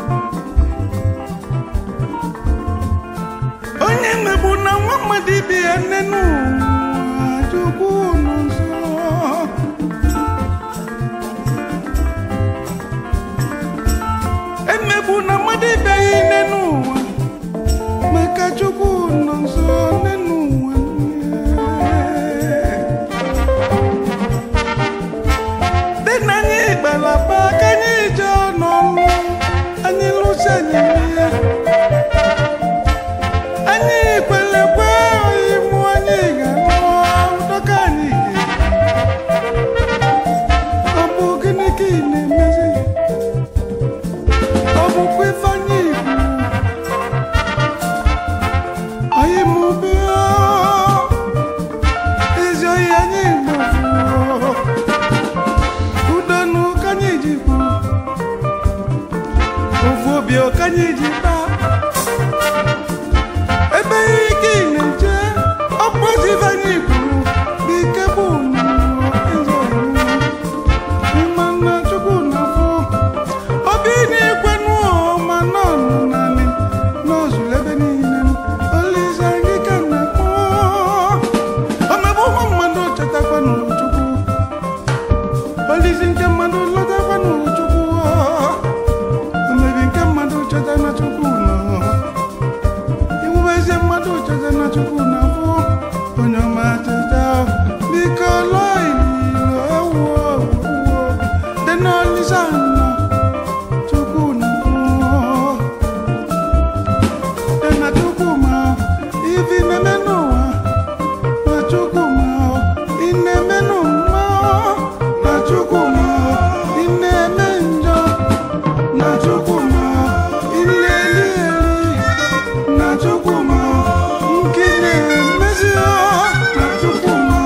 onye mmegbu na nwa mmadụ ibe ya nne n'ụwa chukwu nọ nso emegbu na mmadụ ibe ya nne n'ụwa maka chukwu nọ nso nne n'ụwa dị na anyị gbalaba ka anyị jee n'ọlụ anyị lụsi anyị ihe anyị kwere kwe imụ anyị ga-alụ dọka anyị ọ bụ gịnị ka ị na-emezi ọ bụkwa ife anyị igwu anyị mụbe ezi oyi anyị gbafuo udonu ka anyị ji kwu ofu obi ka anyị ji kpaa ebe ike ị na-eje ọkpụzi anyị kwuru n'ike bụ mmanụ chukwu na afọ obi na-ekwe n'ụọ ma nọ naanị n'ozuru ebe niile olise anyị ka na-akpọ omebe ụmụ mmadụ chetakwa n'chukwu olisi nke mmadụ lọtakwa n'chukwu omebi nke mmadụ cheta na chukwu nọ iwube eze mmadụ cheta na chukwu na afọ onye ọma cheta biko lụọ ililo ewuo ewuo dị n'olisa nọ chukwu na afọ dị na chukwu ma ifi na-eme n'ụwa na chukwu ma ị na-eme n'ụwa na chukwu ma ị na-eme njọ na chukwu ma ị na-eli eli na chukwuma nke na-emezi na chukwuma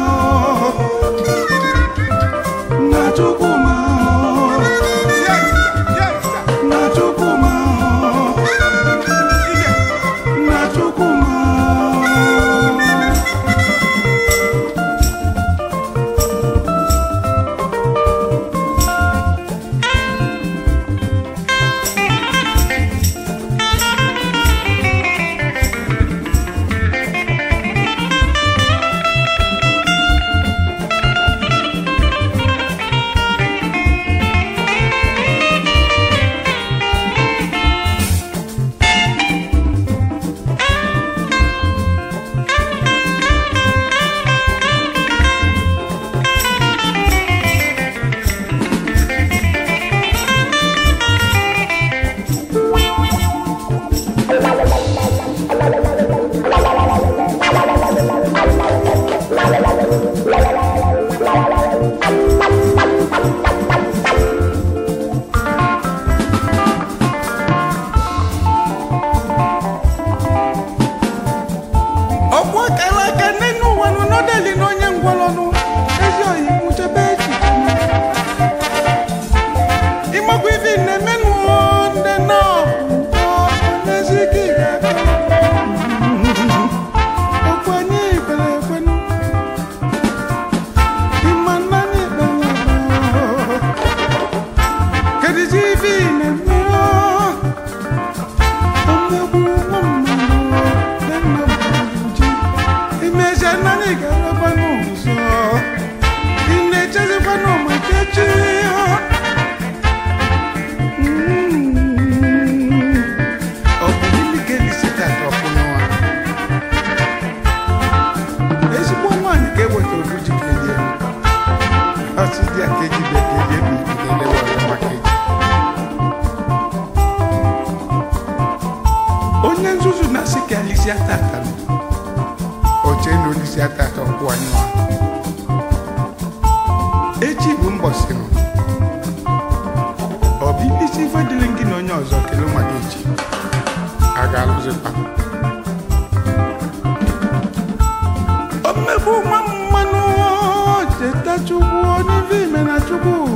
na chukwuma na chukwuma na chukwuma ọkwa kara aka n'enu ụwa nụ n'ọdeli na onye ngwọrọnụ ezi oyi nwụchebe echiche ịmakwa ife na-emenụ ndị nọọbụ n'ezi ike ị ga-aka ọkwa anyị kpere ekwenụ ịma nna anyị kpere ekwe kedizi ife ị na-eme omegbu nwa mmadụ dị nna mmadụ ji imezi naanị ga-arakwa n'ụzọ ị na-echezikwa n'ụmụ echechi ọ bụ gịnị ka elisita ọkụ n'ụwa ezigbo nwaanyị ka eweta obu ji kelie ọsị dị a ka eji bịa kelie bụ ibi ga-elewe maka eji onye nzuzu na-asị ka alisi atata oche na olisi atata ọkwụ anyị nwa. echi bụ mbọsị nụ ọ bụ ibisi ife dịrị gị na onye ọzọ kelee maka echi a ga-alụzikwa o mmegbu nwa mmanụ cheta chukwu onye ife ime na chukwu